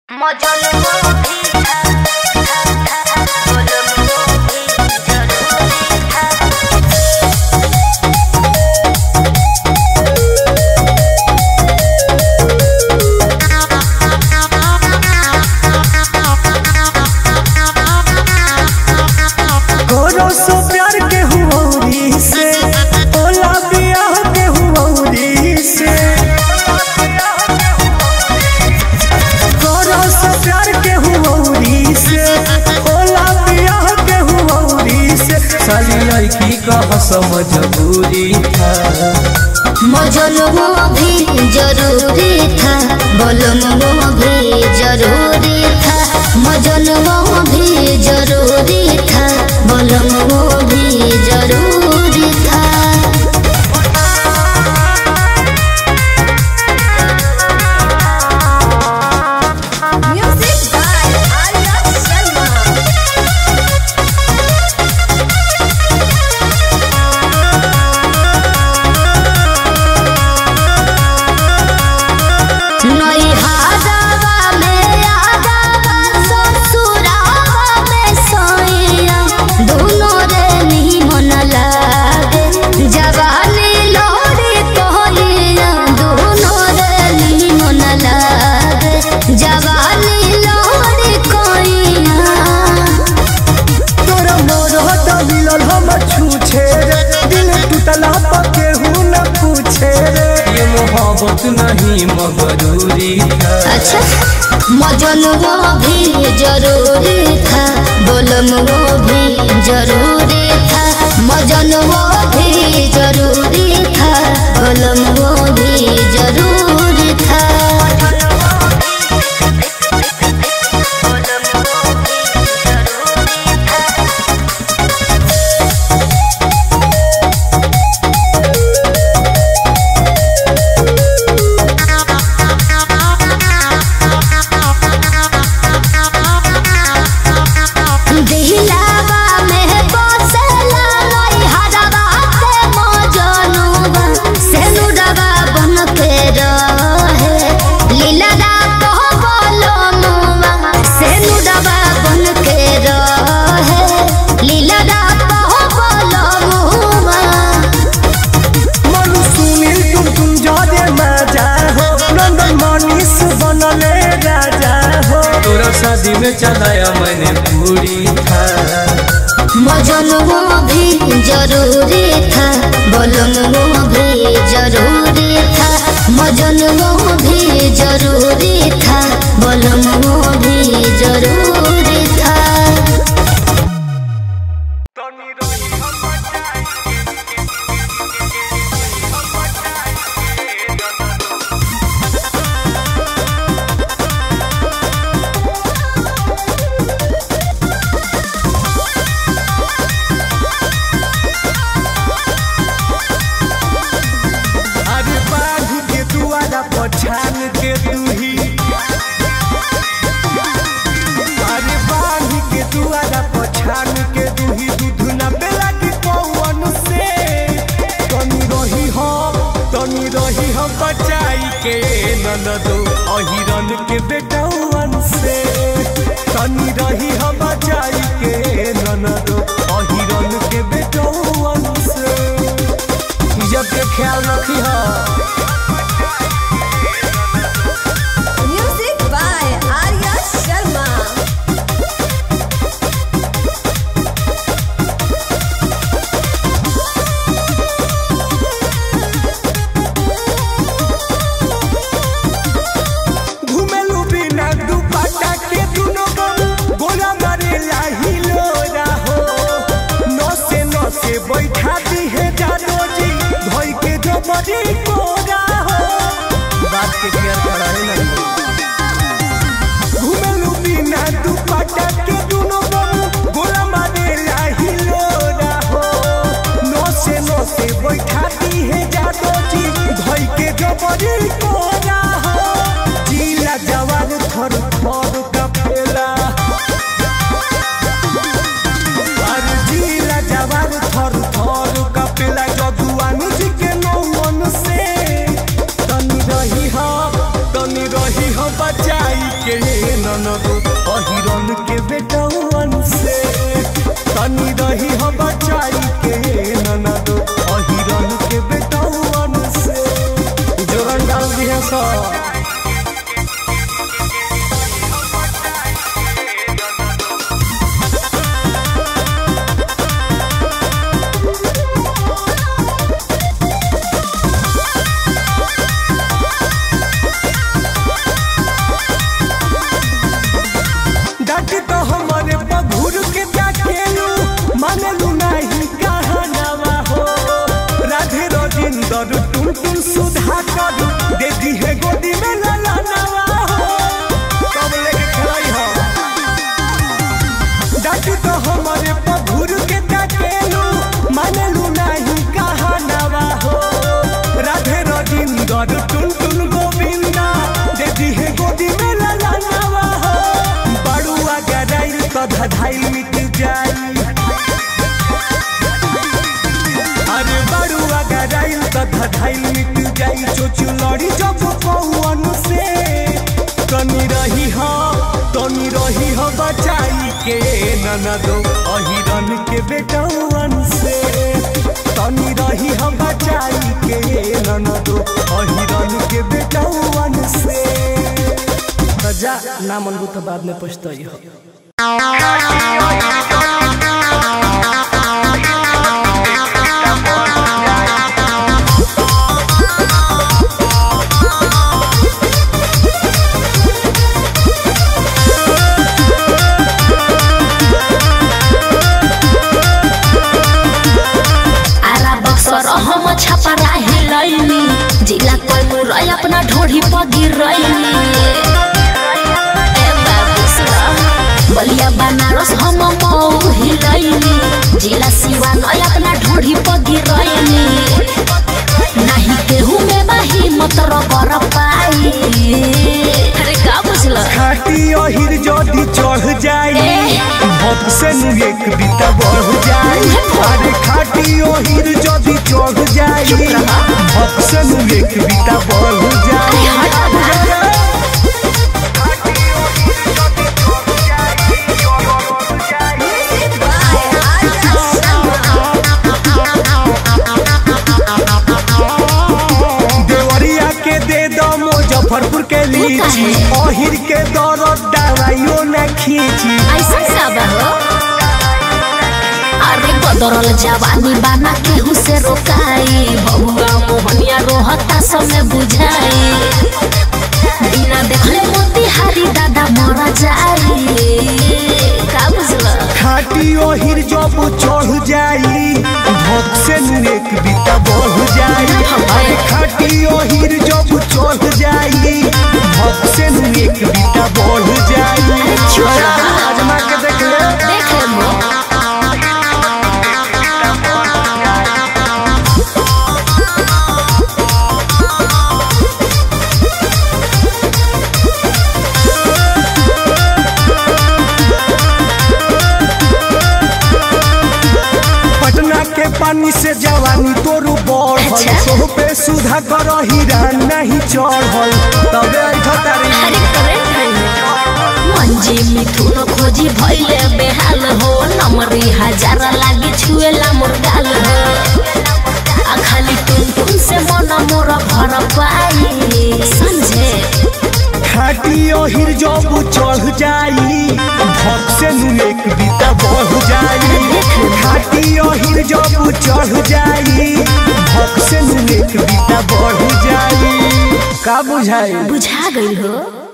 मजनू भी था बोलमो भी जरूरी था करो सो प्यार के हुऔरी से ओला बियाह के हुऔरी से करो सो प्यार के हुऔरी से ओला बियाह के हुऔरी से साली लड़की का समझबूरी था मजनू भी जरूरी था बोलमो भी जरूरी था मजनू भी जरूरी था बोलमो भी जरूरी था Music by Arya Sharma. नैहादावा में आदावा ससुरावा में सोइया दोनों रे निमन लागे जवानी लोरी कहलिया दोनों रे निमन लागे जवानी लोरी कहलिया तोरा मोर हटा मिलल हम छूछे रे दिल टूटला पर केहू न पूछे रे ये मोहब्बत नहीं मगरूरी था अच्छा मजनुओ भी जरूरी था बोलमुओ भी जरूरी था मजनुओ भी जरूरी था बोलमुओ भी जरूरी था दिलावा में बसला नैहरवा के मजनुआ सेनुरवा बन के रहे लीलरा कह बोलमुआ सेनुरवा बन के रहे लीलरा कह बोलमुआ मनु सुनील तुम तुम जादे मजा हो नंदन मनीष बनले राजा हो तोरा शादी में चलाया मैंने पूरी था मजनुओ भी जरूरी था बोलमुओ भी जरूरी था मजनुओ भी जरूरी था बोलमुओ भी जरूरी था अरे बाघ के दुआरा पछान के दूही अरे बाघ के दुआरा पछान के दूही दूध न बेला के पवन से तनी रही हम तनी रही हम बचाई के ननदो अहिरन के बेटौवन से तनी रही हम बचाई के ननदो अहिरन के बेटौवन से जब के ख्याल रखी हा म्यूजिक बाय आर्या शर्मा घुमेलू बिना दुपट्टा के दुनो गम गोला मारे लाही लोरा हो नसे नसे बैठा दी है जादो जी धोई के जो बड़ी कोरा हो बात के केयर कराए नहीं घुमेलू बिना दुपट्टा के दुनो गम गोला मारे लाही लोरा हो नसे नसे बैठा दी है जादो जी धोई के जो बड़ी कोरा हो जिला जवान थर थर का फेला अरे जिला जवान थर थर का पेला जदुआन जी के नौवन से तनी रही हम तनी रही हम बचाई के न ननदो अहिरन के बेटवन से तनी रही हम बचाई के ननदो अहिरन के बेटवन से जोरन डाल दिया सब डाट तो हमारे पघुर के डाकेलू मानलू नहीं कहनावा हो राधे रजिंदर टुन टुन सुधा कर दे दी है गोदी में ललनावा हो कब लेके खलाई हो डाट तो हमारे पघुर के डाकेलू मानलू नहीं कहनावा हो राधे रजिंदर टुन टुन गोविंदा दे दी है गोदी में ललनावा हो बड़ुआ गराइल तो धधाइल मिट जाई अरे बड़ुआ गराइल तो धधाइल मिट जाई चोचु लड़ी जब पौवन से तनी रही हो तनी रही हो बचाई के ननदो अहिरन के बेटवन से तनी रही हो बचाई के ननदो अहिरन के बेटवन से जा ना मनबू तो बाद में पछताई हो आरा बक्सर हम छपरा हिलैनी जिला कैमूर अपना ढोढ़ी पर गिरैनी ए बाबू सुना, बलिया बनारस हम मऊ हिलैनी जिला सिवान अपना ढोढ़ी पर गिरैनी नाही केहू में बाही मत रबर पाई अरे का बुझल खाटी अहिर जदी चढ़ जाई ए। भक्त से नु एक बीता बढ़ जाई अरे खाटी अहिर जदी चढ़ जाई भक्त से नु एक बीता बढ़ जाई अरे हट बा। Music by Arya Sharma. Deoria के दे दो मुजफ्फरपुर के लीची अहिर के दौरत दवाइयो न खींची ऐसा सब हो अरे बदरल जवानी बाना केहू से रोकाई बबुआ मोहनिया रोहता समय बुझाई बिना देखले मोतिहारी दादा मर जाई का बुझल खाटी ओहिर जब चढ़ जाई भक्त से नु एक बीता बढ़ जाई अरे खाटी ओहिर जब चढ़ जाई भक्त से नु एक बीता बढ़ जाई छोड़ा। आजमा के देख ले देख ले मो पटना के पानी से जवानी तोरू बढ़ल अच्छा। सोह पे सुधा कर हीरा नहीं चढ़ल तबे ठतारी अरे करेक्ट है मंजी मिथुन खोजी भइले बेहाल हो नमरी हजार लागी छुएला मोर गाल हो आ खाली टुन टुन से मन मोर भर पाई समझे खाटी ओहिर जब चढ़ जाई भक्त से नु एक बीता बढ़ जाई खाटी ओहिर जब चढ़ जाई भक्त से नु एक बीता बढ़ जाई का बुझाई बुझा गई हो